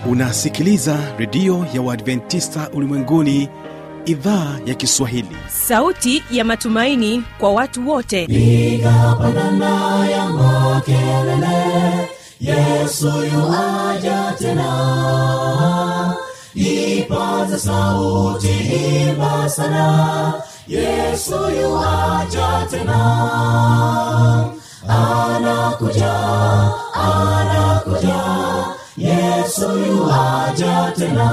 unasikiliza redio ya uadventista ulimwenguni idhaa ya kiswahili sauti ya matumaini kwa watu wote piga pandana ya makelele yesu yuaja tena ipaza sauti imba sana yesu yuaja tena anakuja anakuja yesu yuaja tena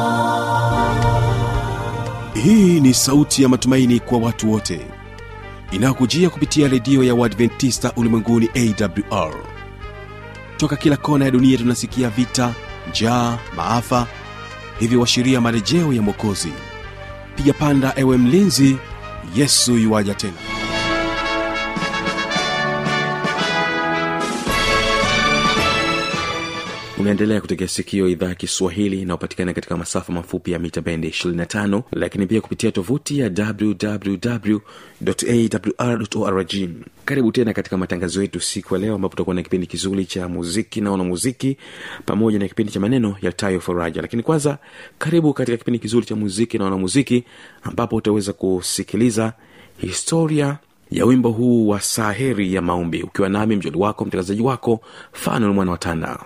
hii ni sauti ya matumaini kwa watu wote inayokujia kupitia redio ya uadventista ulimwenguni awr toka kila kona ya dunia tunasikia vita njaa maafa hivyo washiria marejeo ya mwokozi piga panda ewe mlinzi yesu yuwaja tena unaendelea kutegea sikio idhaa ya kiswahili inayopatikana katika masafa mafupi ya mita bendi 25 lakini pia kupitia tovuti ya wwwawr karibu tena katika matangazo yetu siku ya leo ambapo tutakuwa na kipindi kizuri cha muziki na wanamuziki pamoja na kipindi cha maneno yaltayo faraja lakini kwanza karibu katika kipindi kizuri cha muziki na wanamuziki ambapo utaweza kusikiliza historia ya wimbo huu wa saheri ya maombi ukiwa nami mjoli wako mtangazaji wako fanuel mwana wa tanda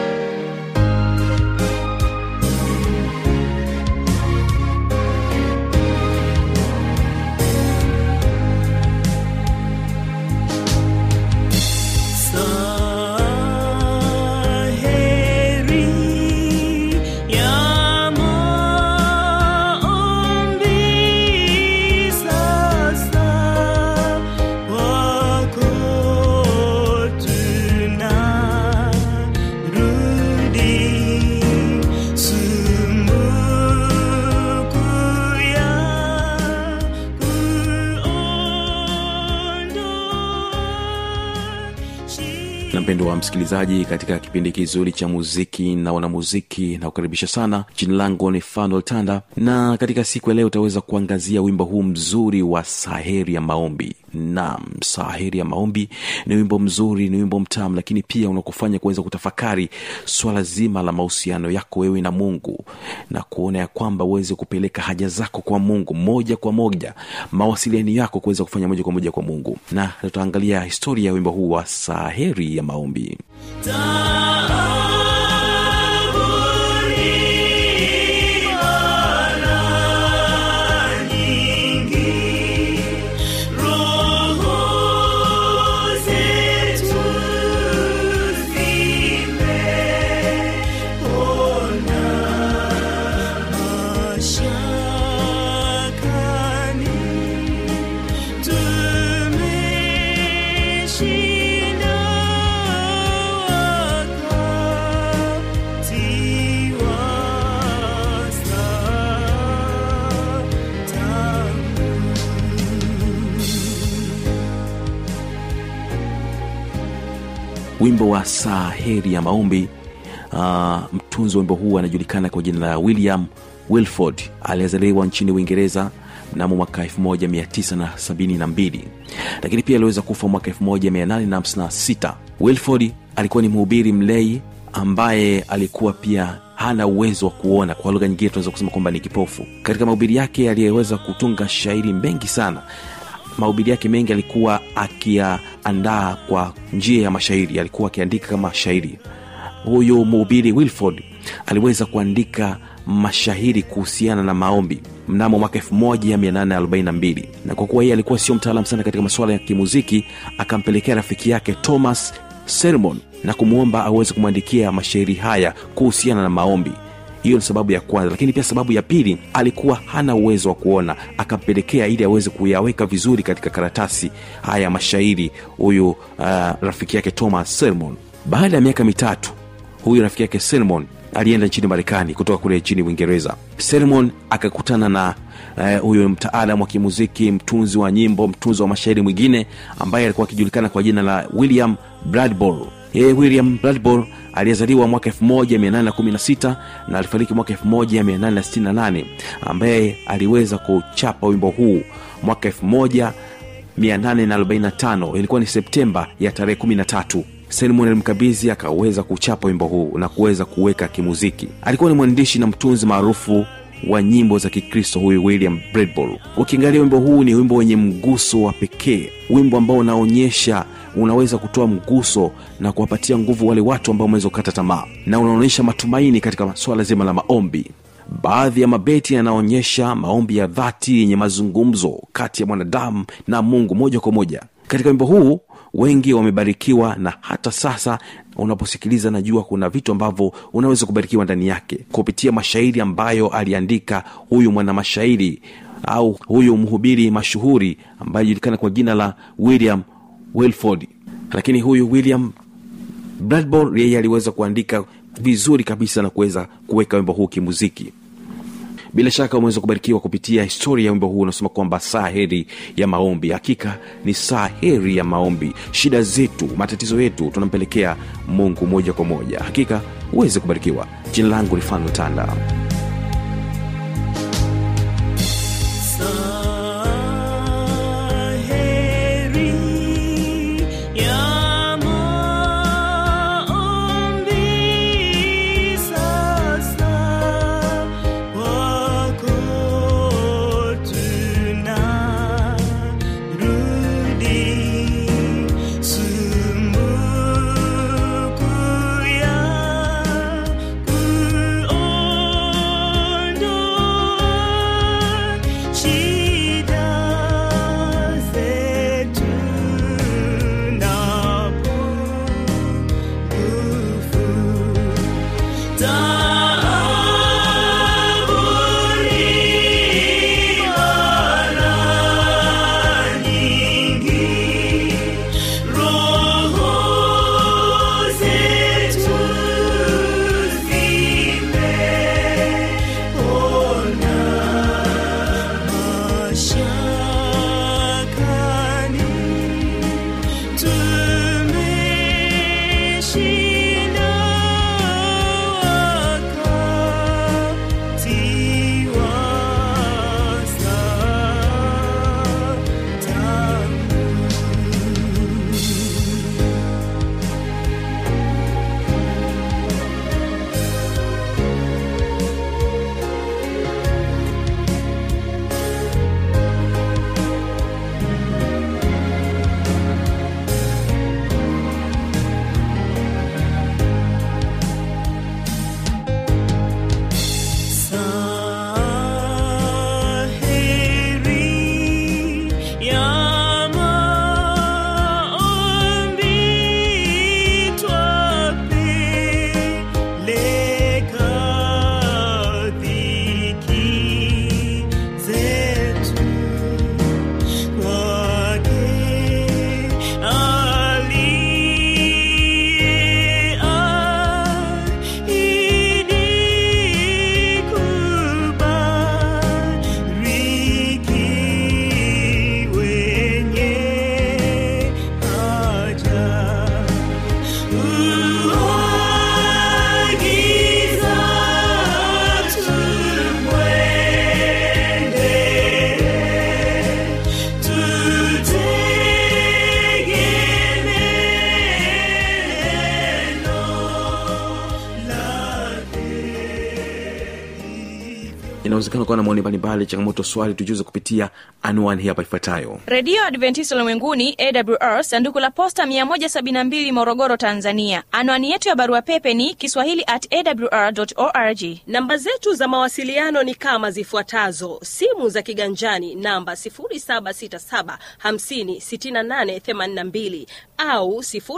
Saheri ya maombi sasa wako tunarudi sumbuku ya kuondoa na mpendo wa msikilizaji katika kipindi kizuri cha muziki na wanamuziki na kukaribisha sana jina langu ni fanuel tanda na katika siku ya leo utaweza kuangazia wimbo huu mzuri wa saheri ya maombi nam saheri ya maombi ni wimbo mzuri ni wimbo mtamu lakini pia unakufanya kuweza kutafakari swala zima la mahusiano yako wewe na mungu na kuona ya kwamba uweze kupeleka haja zako kwa mungu moja kwa moja mawasiliano yako kuweza kufanya moja kwa moja kwa mungu na tutaangalia historia ya wimbo huu wa saheri ya maombi Tumeshinda wakati wa wimbo wa saa heri ya maombi uh, mtunzi wa wimbo huu anajulikana kwa jina la william wilford aliyezaliwa nchini uingereza mnamo mwaka 1972 lakini pia aliweza kufa mwaka 1856 wilford alikuwa ni mhubiri mlei ambaye alikuwa pia hana uwezo wa kuona kwa lugha nyingine tunaweza kusema kwamba ni kipofu katika mahubiri yake aliyeweza kutunga shairi mengi sana mahubiri yake mengi alikuwa akiyaandaa kwa njia ya mashairi alikuwa akiandika kama shairi huyu mhubiri wilford aliweza kuandika mashairi kuhusiana na maombi mnamo mwaka 1842 na kwa kuwa yeye alikuwa sio mtaalam sana katika masuala ya kimuziki akampelekea rafiki yake thomas sermon na kumwomba aweze kumwandikia mashairi haya kuhusiana na maombi hiyo ni sababu ya kwanza lakini pia sababu ya pili alikuwa hana uwezo wa kuona akampelekea ili aweze kuyaweka vizuri katika karatasi haya mashairi huyu uh, rafiki yake thomas sermon baada ya miaka mitatu huyu rafiki yake sermon alienda nchini marekani kutoka kule nchini uingereza sermon akakutana na eh, huyu uh, mtaalam wa kimuziki mtunzi wa nyimbo mtunzi wa mashairi mwingine ambaye alikuwa akijulikana kwa jina la william bradbor yeye william bradbor aliyezaliwa mwaka 1816 na alifariki mwaka 1868 ambaye aliweza kuchapa wimbo huu mwaka 1845 ilikuwa ni septemba ya tarehe 13 Selmon alimkabidhi akaweza kuchapa wimbo huu na kuweza kuweka kimuziki. Alikuwa ni mwandishi na mtunzi maarufu wa nyimbo za Kikristo huyu William Bradbury. Ukiangalia wimbo huu ni wimbo wenye mguso wa pekee, wimbo ambao unaonyesha unaweza kutoa mguso na kuwapatia nguvu wale watu ambao wameweza kukata tamaa, na unaonyesha matumaini katika swala zima la maombi. Baadhi ya mabeti yanaonyesha maombi ya dhati yenye mazungumzo kati ya mwanadamu na Mungu moja kwa moja. Katika wimbo huu wengi wamebarikiwa, na hata sasa unaposikiliza, najua kuna vitu ambavyo unaweza kubarikiwa ndani yake kupitia mashairi ambayo aliandika huyu mwana mashairi au huyu mhubiri mashuhuri ambaye anajulikana kwa jina la William Wilford. Lakini huyu William Bradbury yeye aliweza kuandika vizuri kabisa na kuweza kuweka wimbo huu kimuziki. Bila shaka umeweza kubarikiwa kupitia historia ya wimbo huu unasema kwamba saa heri ya maombi. Hakika ni saa heri ya maombi. Shida zetu, matatizo yetu tunampelekea Mungu moja kwa moja. Hakika uweze kubarikiwa. Jina langu ni Fano Tanda. Saheri ya maombi sasa wako tunarudi sumbuku ya kuondoa shida zetu na pungufu taabuni mara nyingi roho zetu zimeona mashakani tumeshinda wakati wa Satamu. Saheri ya maombi twapeleka dhiki zetu kwake aliyeahidi kubariki wenye haja. Uagiza tumwende Inawezekana kuwa na maoni mbalimbali, changamoto, swali, tujuze kupitia anwani hii hapa ifuatayo. redio adventista ulimwenguni awr sanduku la posta 172 morogoro tanzania anwani yetu ya barua pepe ni kiswahili at awr org namba zetu za mawasiliano ni kama zifuatazo simu za kiganjani namba 767 au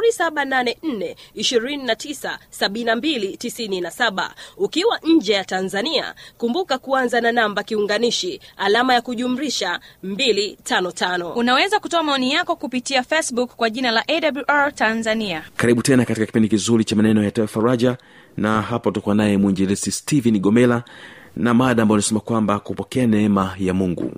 784297297 ukiwa nje ya tanzania kumbuka kuanza na namba kiunganishi alama ya kujumrisha 255 unaweza kutoa maoni yako kupitia facebook kwa jina la awr tanzania Karibu tena katika kipindi kizuri cha maneno ya Toa Faraja, na hapa tutakuwa naye mwinjilisi Stephen Gomela na mada ambayo inasema kwamba kupokea neema ya Mungu.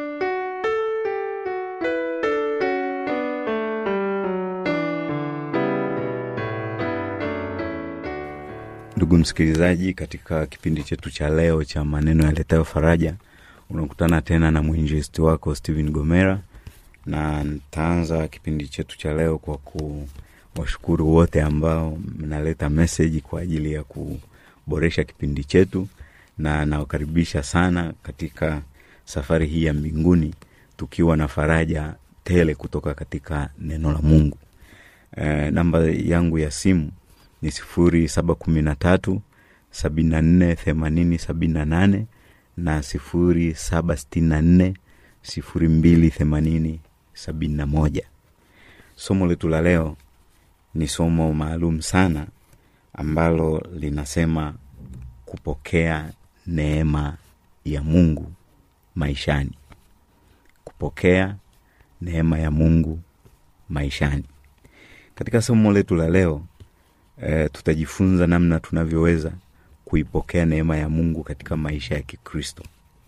ndugu msikilizaji katika kipindi chetu cha leo cha maneno yaletayo faraja unakutana tena na mwinjilisti wako stephen gomera na nitaanza kipindi chetu cha leo kwa washukuru wote ambao mnaleta meseji kwa ajili ya kuboresha kipindi chetu na nawakaribisha sana katika safari hii ya mbinguni tukiwa na faraja tele kutoka katika neno la mungu e, namba yangu ya simu ni sifuri saba kumi na tatu sabini na nne themanini sabini na nane na sifuri saba sitini na nne sifuri mbili themanini sabini na moja somo letu la leo ni somo maalum sana ambalo linasema kupokea neema ya mungu maishani kupokea neema ya mungu maishani katika somo letu la leo e, tutajifunza namna tunavyoweza kuipokea neema ya mungu katika maisha ya kikristo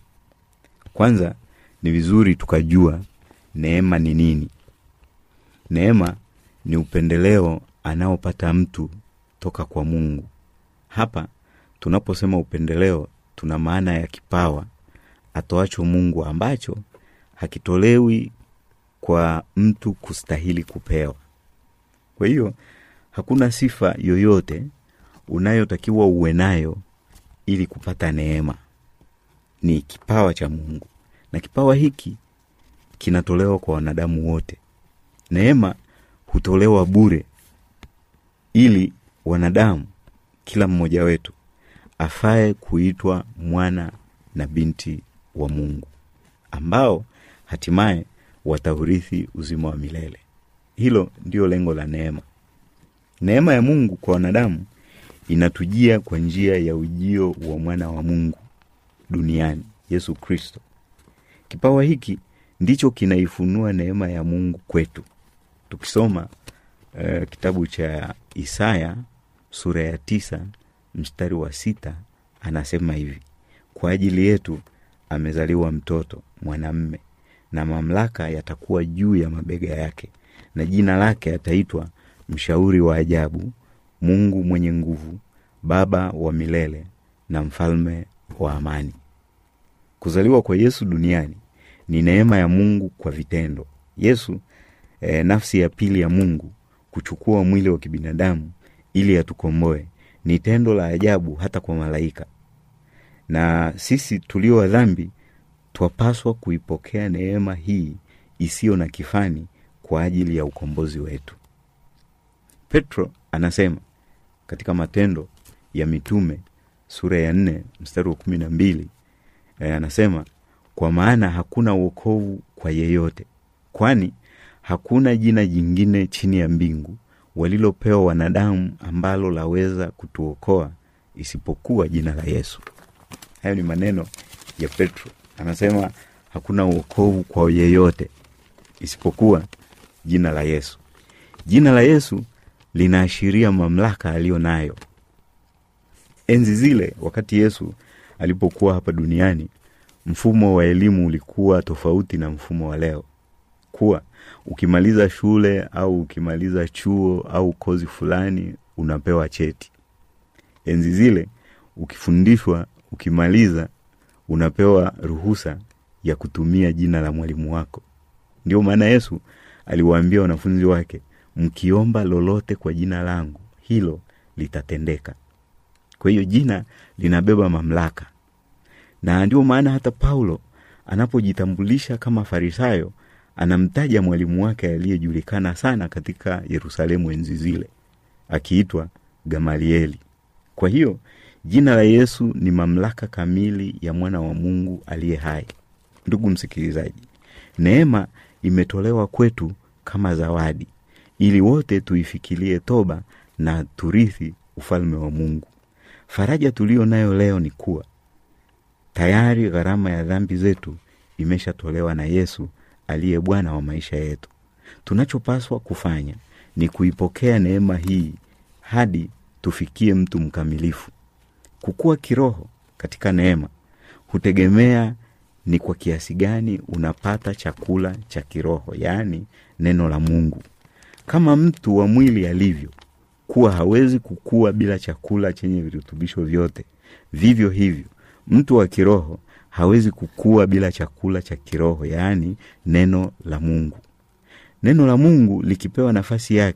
kwanza ni vizuri tukajua neema ni nini neema ni upendeleo anaopata mtu toka kwa mungu hapa tunaposema upendeleo tuna maana ya kipawa atoacho mungu ambacho hakitolewi kwa mtu kustahili kupewa kwa hiyo hakuna sifa yoyote unayotakiwa uwe nayo ili kupata neema ni kipawa cha mungu na kipawa hiki kinatolewa kwa wanadamu wote neema hutolewa bure ili wanadamu kila mmoja wetu afae kuitwa mwana na binti wa mungu ambao hatimaye wataurithi uzima wa milele hilo ndio lengo la neema neema ya mungu kwa wanadamu inatujia kwa njia ya ujio wa mwana wa mungu duniani yesu kristo kipawa hiki ndicho kinaifunua neema ya mungu kwetu tukisoma uh, kitabu cha isaya sura ya tisa mstari wa sita anasema hivi kwa ajili yetu amezaliwa mtoto mwanamme na mamlaka yatakuwa juu ya mabega yake na jina lake ataitwa mshauri wa ajabu mungu mwenye nguvu baba wa milele na mfalme wa amani kuzaliwa kwa yesu duniani ni neema ya mungu kwa vitendo yesu e, nafsi ya pili ya mungu kuchukua mwili wa kibinadamu ili atukomboe ni tendo la ajabu hata kwa malaika na sisi tulio wa dhambi twapaswa kuipokea neema hii isiyo na kifani kwa ajili ya ukombozi wetu petro anasema katika matendo ya mitume sura ya nne mstari wa kumi na mbili e, anasema kwa maana hakuna uokovu kwa yeyote kwani hakuna jina jingine chini ya mbingu walilopewa wanadamu ambalo laweza kutuokoa isipokuwa jina la yesu hayo ni maneno ya petro anasema hakuna uokovu kwa yeyote isipokuwa jina la yesu jina la yesu linaashiria mamlaka aliyo nayo enzi zile wakati yesu alipokuwa hapa duniani mfumo wa elimu ulikuwa tofauti na mfumo wa leo kuwa ukimaliza shule au ukimaliza chuo au kozi fulani unapewa cheti enzi zile ukifundishwa ukimaliza unapewa ruhusa ya kutumia jina la mwalimu wako ndio maana yesu aliwaambia wanafunzi wake mkiomba lolote kwa jina langu hilo litatendeka kwa hiyo jina linabeba mamlaka na ndio maana hata paulo anapojitambulisha kama farisayo anamtaja mwalimu wake aliyejulikana sana katika yerusalemu enzi zile akiitwa gamalieli kwa hiyo jina la yesu ni mamlaka kamili ya mwana wa mungu aliye hai ndugu msikilizaji neema imetolewa kwetu kama zawadi ili wote tuifikirie toba na turithi ufalme wa mungu faraja tuliyo nayo leo ni kuwa tayari gharama ya dhambi zetu imeshatolewa na yesu aliye bwana wa maisha yetu tunachopaswa kufanya ni kuipokea neema hii hadi tufikie mtu mkamilifu kukua kiroho katika neema hutegemea ni kwa kiasi gani unapata chakula cha kiroho yaani neno la mungu kama mtu wa mwili alivyo kuwa hawezi kukua bila chakula chenye virutubisho vyote vivyo hivyo mtu wa kiroho hawezi kukua bila chakula cha kiroho yaani neno la mungu neno la mungu likipewa nafasi yake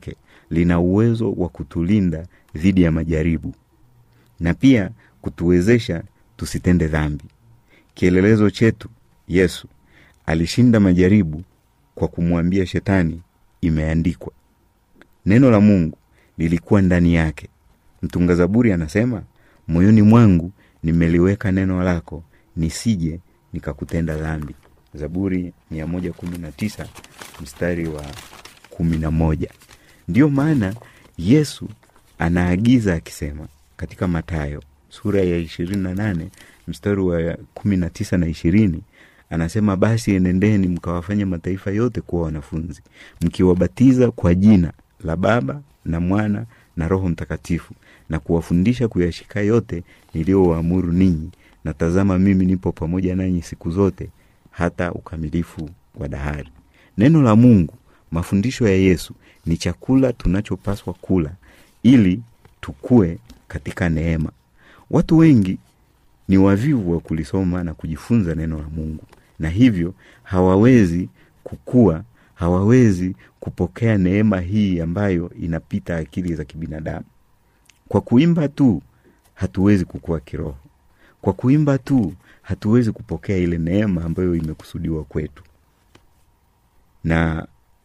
lina uwezo wa kutulinda dhidi ya majaribu na pia kutuwezesha tusitende dhambi kielelezo chetu yesu alishinda majaribu kwa kumwambia shetani imeandikwa neno la mungu lilikuwa ndani yake mtunga zaburi anasema moyoni mwangu nimeliweka neno lako nisije nikakutenda dhambi zaburi 119 mstari wa 11 ndiyo maana yesu anaagiza akisema katika matayo sura ya 28 mstari wa 19 na 20 anasema basi enendeni mkawafanya mataifa yote kuwa wanafunzi mkiwabatiza kwa jina la baba na mwana na roho mtakatifu na kuwafundisha kuyashika yote niliyowaamuru ninyi na tazama mimi nipo pamoja nanyi siku zote hata ukamilifu wa dahari neno la mungu mafundisho ya yesu ni chakula tunachopaswa kula ili tukue katika neema watu wengi ni wavivu wa kulisoma na kujifunza neno la mungu na hivyo hawawezi kukua hawawezi kupokea neema hii ambayo inapita akili za kibinadamu kwa kuimba tu hatuwezi kukua kiroho kwa kuimba tu hatuwezi kupokea ile neema ambayo imekusudiwa kwetu na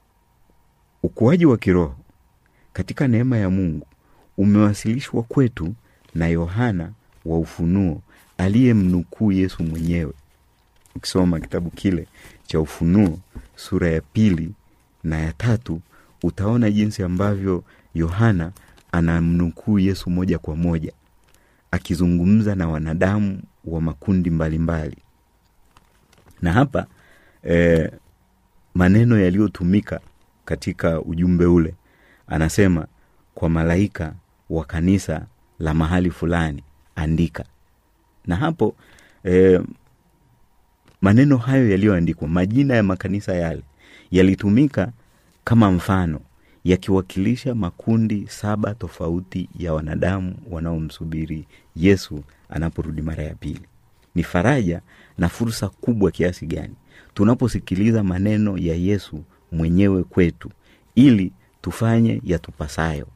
ukuaji wa kiroho katika neema ya mungu umewasilishwa kwetu na yohana wa ufunuo aliyemnukuu yesu mwenyewe ukisoma kitabu kile cha ufunuo sura ya pili na ya tatu utaona jinsi ambavyo yohana anamnukuu yesu moja kwa moja akizungumza na wanadamu wa makundi mbalimbali mbali. na hapa eh, maneno yaliyotumika katika ujumbe ule anasema kwa malaika wa kanisa la mahali fulani andika na hapo eh, maneno hayo yaliyoandikwa majina ya makanisa yale yalitumika kama mfano yakiwakilisha makundi saba tofauti ya wanadamu wanaomsubiri yesu anaporudi mara ya pili ni faraja na fursa kubwa kiasi gani tunaposikiliza maneno ya yesu mwenyewe kwetu ili tufanye yatupasayo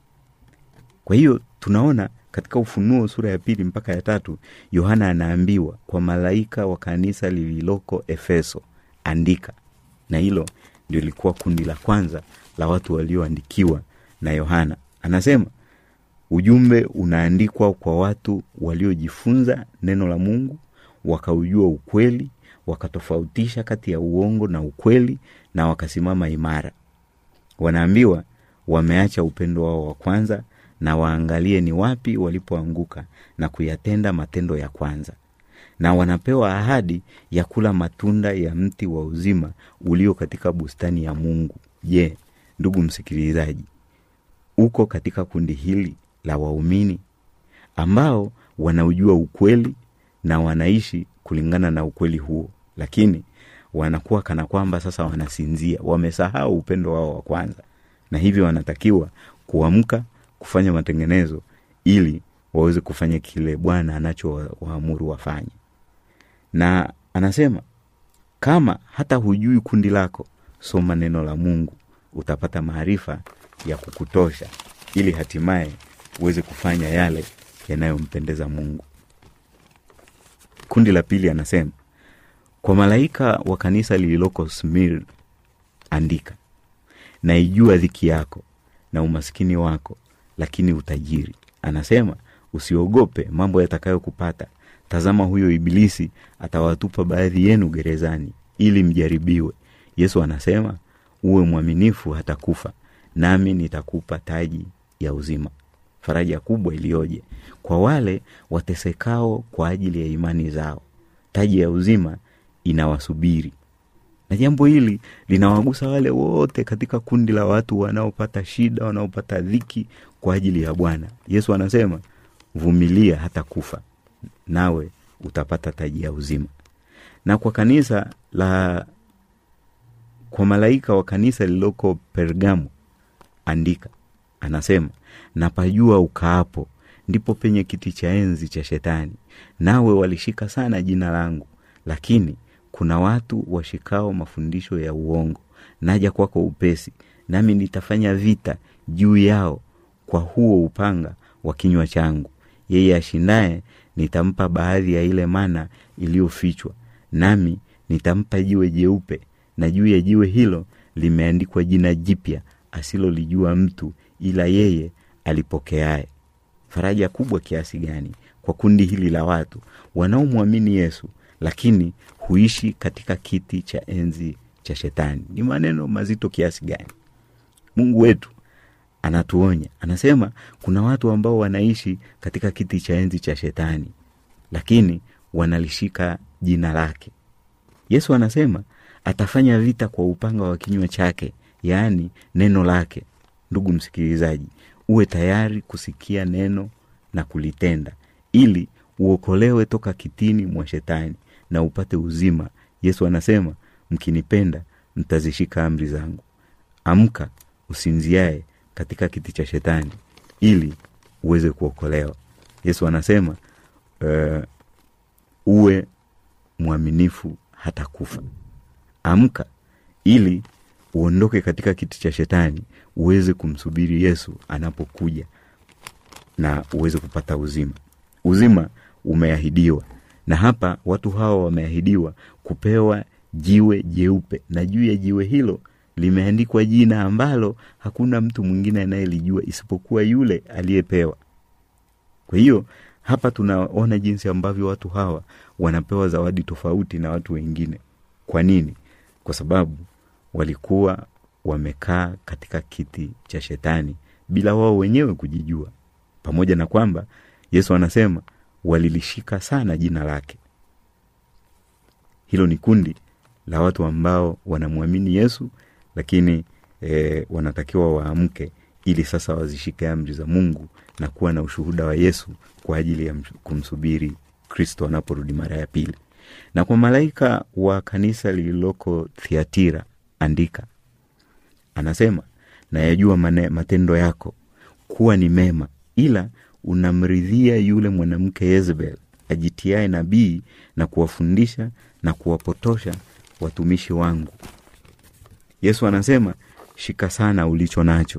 kwa hiyo tunaona katika ufunuo sura ya pili mpaka ya tatu yohana anaambiwa kwa malaika wa kanisa lililoko efeso andika na hilo ndio lilikuwa kundi la kwanza la watu walioandikiwa na yohana anasema ujumbe unaandikwa kwa watu waliojifunza neno la mungu wakaujua ukweli wakatofautisha kati ya uongo na ukweli na wakasimama imara wanaambiwa wameacha upendo wao wa kwanza na waangalie ni wapi walipoanguka na kuyatenda matendo ya kwanza na wanapewa ahadi ya kula matunda ya mti wa uzima ulio katika bustani ya mungu je ndugu msikilizaji uko katika kundi hili la waumini ambao wanaujua ukweli na wanaishi kulingana na ukweli huo lakini wanakuwa kana kwamba sasa wanasinzia wamesahau upendo wao wa kwanza na hivyo wanatakiwa kuamka kufanya matengenezo ili waweze kufanya kile bwana anachowaamuru wafanye na anasema kama hata hujui kundi lako soma neno la mungu utapata maarifa ya kukutosha ili hatimaye uweze kufanya yale yanayompendeza mungu kundi la pili anasema kwa malaika wa kanisa lililoko smir andika naijua dhiki yako na umaskini wako lakini utajiri anasema usiogope mambo yatakayokupata tazama huyo ibilisi atawatupa baadhi yenu gerezani ili mjaribiwe yesu anasema uwe mwaminifu hata kufa nami nitakupa taji ya uzima faraja kubwa iliyoje kwa wale watesekao kwa ajili ya imani zao taji ya uzima inawasubiri na jambo hili linawagusa wale wote katika kundi la watu wanaopata shida wanaopata dhiki kwa ajili ya bwana yesu anasema vumilia hata kufa nawe utapata taji ya uzima na kwa kanisa la kwa malaika wa kanisa lililoko pergamo andika anasema napajua ukaapo ndipo penye kiti cha enzi cha shetani nawe walishika sana jina langu lakini kuna watu washikao mafundisho ya uongo naja kwako upesi nami nitafanya vita juu yao kwa huo upanga wa kinywa changu yeye ashindaye nitampa baadhi ya ile mana iliyofichwa nami nitampa jiwe jeupe na juu ya jiwe hilo limeandikwa jina jipya asilolijua mtu ila yeye alipokeaye faraja kubwa kiasi gani kwa kundi hili la watu wanaomwamini yesu lakini huishi katika kiti cha enzi cha shetani ni maneno mazito kiasi gani mungu wetu anatuonya anasema kuna watu ambao wanaishi katika kiti cha enzi cha shetani lakini wanalishika jina lake yesu anasema atafanya vita kwa upanga wa kinywa chake yaani neno lake ndugu msikilizaji uwe tayari kusikia neno na kulitenda ili uokolewe toka kitini mwa shetani na upate uzima yesu anasema mkinipenda mtazishika amri zangu amka usinziae katika kiti cha shetani ili uweze kuokolewa yesu anasema uh, uwe mwaminifu hata kufa amka ili uondoke katika kiti cha shetani uweze kumsubiri yesu anapokuja na uweze kupata uzima uzima umeahidiwa na hapa watu hawa wameahidiwa kupewa jiwe jeupe na juu ya jiwe hilo limeandikwa jina ambalo hakuna mtu mwingine anayelijua isipokuwa yule aliyepewa kwa hiyo hapa tunaona jinsi ambavyo watu hawa wanapewa zawadi tofauti na watu wengine kwa nini kwa sababu walikuwa wamekaa katika kiti cha shetani bila wao wenyewe kujijua pamoja na kwamba yesu anasema walilishika sana jina lake hilo ni kundi la watu ambao wanamwamini yesu lakini e, wanatakiwa waamke ili sasa wazishike amri za mungu na kuwa na ushuhuda wa yesu kwa ajili ya msh- kumsubiri kristo anaporudi mara ya pili na kwa malaika wa kanisa lililoko thiatira andika anasema nayajua mane- matendo yako kuwa ni mema ila unamridhia yule mwanamke yezebel ajitiae nabii na kuwafundisha na kuwapotosha watumishi wangu yesu anasema shika sana ulicho nacho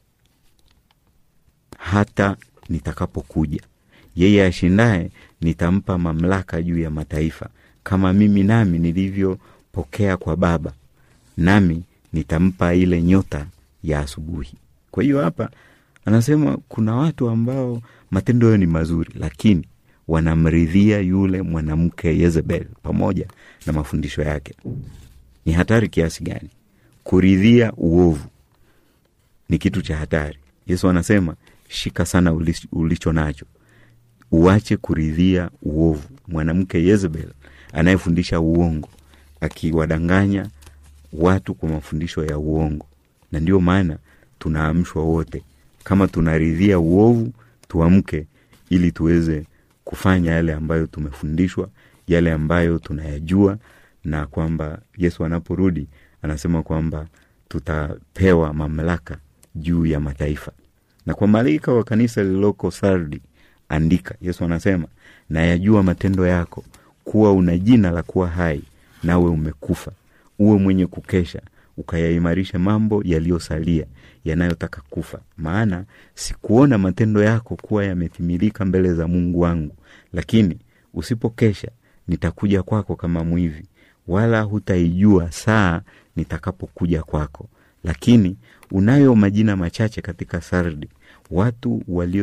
hata nitakapokuja yeye ashindaye nitampa mamlaka juu ya mataifa kama mimi nami nilivyopokea kwa baba nami nitampa ile nyota ya asubuhi kwa hiyo hapa anasema kuna watu ambao matendo yao ni mazuri lakini wanamridhia yule mwanamke yezebel pamoja na mafundisho yake ni hatari kiasi gani kuridhia uovu ni kitu cha hatari yesu anasema shika sana ulis- ulicho nacho uache kuridhia uovu mwanamke yezebel anayefundisha uongo akiwadanganya watu kwa mafundisho ya uongo na ndio maana tunaamshwa wote kama tunaridhia uovu tuamke ili tuweze kufanya yale ambayo tumefundishwa yale ambayo tunayajua na kwamba yesu anaporudi anasema kwamba tutapewa mamlaka juu ya mataifa na kwa malaika wa kanisa lililoko sardi andika yesu anasema nayajua matendo yako kuwa una jina la kuwa hai nawe umekufa uwe mwenye kukesha ukayaimarisha mambo yaliyosalia yanayotaka kufa maana sikuona matendo yako kuwa yametimilika mbele za mungu wangu lakini usipokesha nitakuja kwako kama mwivi wala hutaijua saa nitakapokuja kwako lakini unayo majina machache katika sardi watu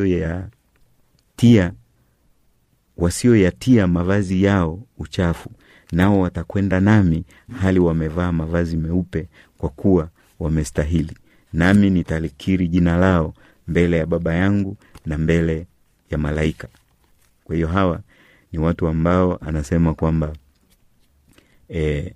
walioyatia wasioyatia mavazi yao uchafu nao watakwenda nami hali wamevaa mavazi meupe kwa kuwa wamestahili nami nitalikiri jina lao mbele ya baba yangu na mbele ya malaika kwa hiyo hawa ni watu ambao anasema kwamba e,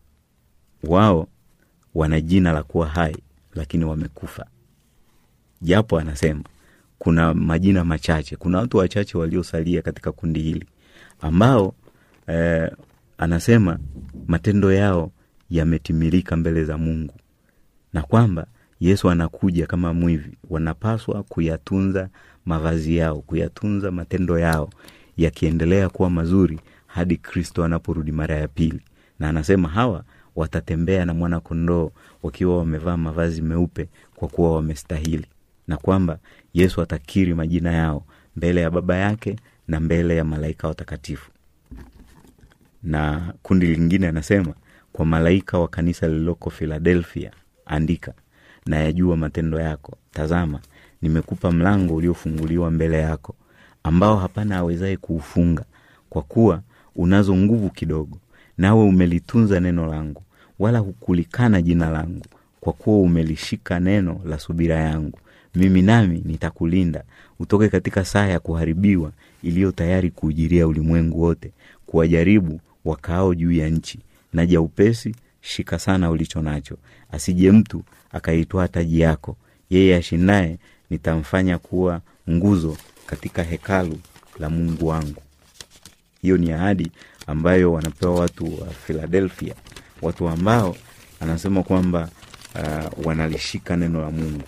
wao wana jina la kuwa hai lakini wamekufa japo anasema kuna majina machache kuna watu wachache waliosalia katika kundi hili ambao eh, anasema matendo yao yametimilika mbele za mungu na kwamba yesu anakuja kama mwivi wanapaswa kuyatunza mavazi yao kuyatunza matendo yao yakiendelea kuwa mazuri hadi kristo anaporudi mara ya pili na anasema hawa watatembea na mwana kondoo wakiwa wamevaa mavazi meupe kwa kuwa wamestahili na kwamba yesu atakiri majina yao mbele ya baba yake na mbele ya malaika watakatifu na kundi lingine anasema kwa malaika wa kanisa lililoko filadelfia andika na yajua matendo yako tazama nimekupa mlango uliofunguliwa mbele yako ambao hapana awezaye kuufunga kwa kuwa unazo nguvu kidogo nawe umelitunza neno langu wala hukulikana jina langu kwa kuwa umelishika neno la subira yangu mimi nami nitakulinda utoke katika saa ya kuharibiwa iliyo tayari kuujiria ulimwengu wote kuwajaribu wakaao juu ya nchi naja upesi shika sana ulicho nacho asije mtu akaitwaa taji yako yeye ashindaye nitamfanya kuwa nguzo katika hekalu la mungu wangu hiyo ni ahadi ambayo wanapewa watu wa philadelphia watu ambao anasema kwamba uh, wanalishika neno la mungu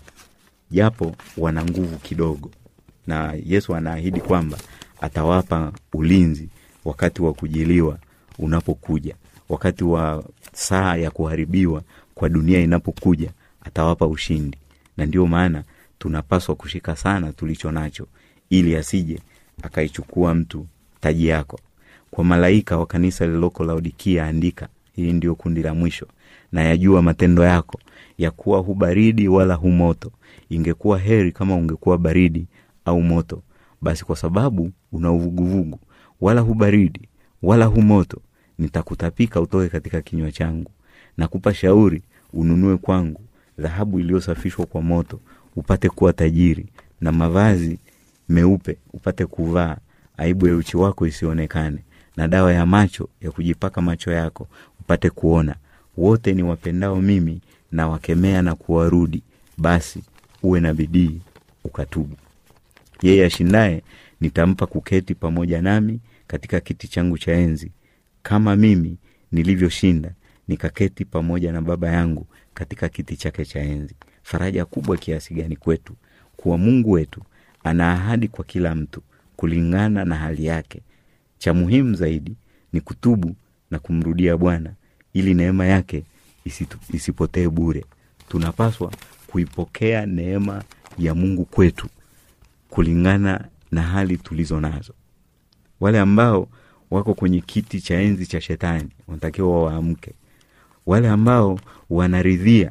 japo wana nguvu kidogo na yesu anaahidi kwamba atawapa ulinzi wakati wa kujiliwa unapokuja wakati wa saa ya kuharibiwa kwa dunia inapokuja atawapa ushindi na ndio maana tunapaswa kushika sana tulicho nacho ili asije akaichukua mtu taji yako kwa malaika wa kanisa lililoko laodikia andika hili ndio kundi la mwisho na yajua matendo yako ya kuwa hu baridi wala hu moto ingekuwa heri kama ungekuwa baridi au moto basi kwa sababu una uvuguvugu wala hu baridi wala hu moto nitakutapika utoke katika kinywa changu nakupa shauri ununue kwangu dhahabu iliyosafishwa kwa moto upate kuwa tajiri na mavazi meupe upate kuvaa aibu ya uchi wako isionekane na dawa ya macho ya kujipaka macho yako upate kuona wote ni wapendao mimi na wakemea na kuwarudi basi uwe na bidii ukatubu yeye ashindaye nitampa kuketi pamoja nami katika kiti changu cha enzi kama mimi nilivyoshinda nikaketi pamoja na baba yangu katika kiti chake cha enzi faraja kubwa kiasi gani kwetu kuwa mungu wetu ana ahadi kwa kila mtu kulingana na hali yake cha muhimu zaidi ni kutubu na kumrudia bwana ili neema yake isitu, isipotee bure tunapaswa kuipokea neema ya mungu kwetu kulingana na hali tulizo nazo wale ambao wako kwenye kiti cha enzi cha shetani wanatakiwa waamke wale ambao wanaridhia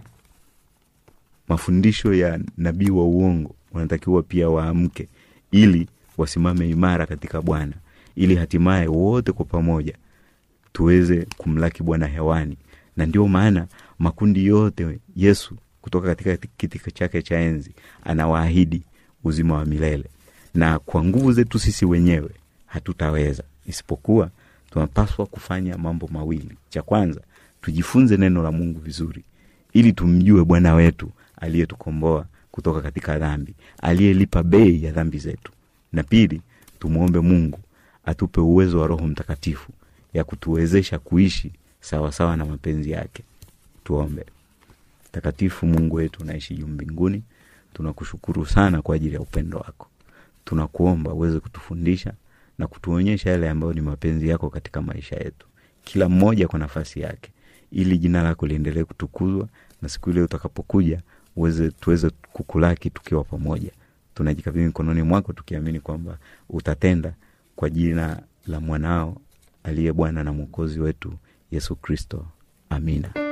mafundisho ya nabii wa uongo wanatakiwa pia waamke ili wasimame imara katika bwana ili hatimaye wote kwa pamoja tuweze kumlaki bwana hewani na ndio maana makundi yote yesu kutoka katika kiti chake cha enzi anawaahidi uzima wa milele na kwa nguvu zetu sisi wenyewe hatutaweza isipokuwa tunapaswa kufanya mambo mawili cha kwanza tujifunze neno la mungu vizuri ili tumjue bwana wetu aliyetukomboa kutoka katika dhambi aliyelipa bei ya dhambi zetu na pili tumwombe mungu atupe uwezo wa roho mtakatifu ya kutuwezesha kuishi sawasawa sawa na mapenzi yake tuombe mtakatifu mungu wetu unaishi juu mbinguni tunakushukuru sana kwa ajili ya upendo wako tunakuomba uweze kutufundisha na kutuonyesha yale ambayo ni mapenzi yako katika maisha yetu kila mmoja kwa nafasi yake ili jina lako liendelee kutukuzwa na siku ile utakapokuja uweze tuweze kukulaki tukiwa pamoja tunajikabidhi mikononi mwako tukiamini kwamba utatenda kwa jina la mwanao aliye bwana na mwokozi wetu yesu kristo amina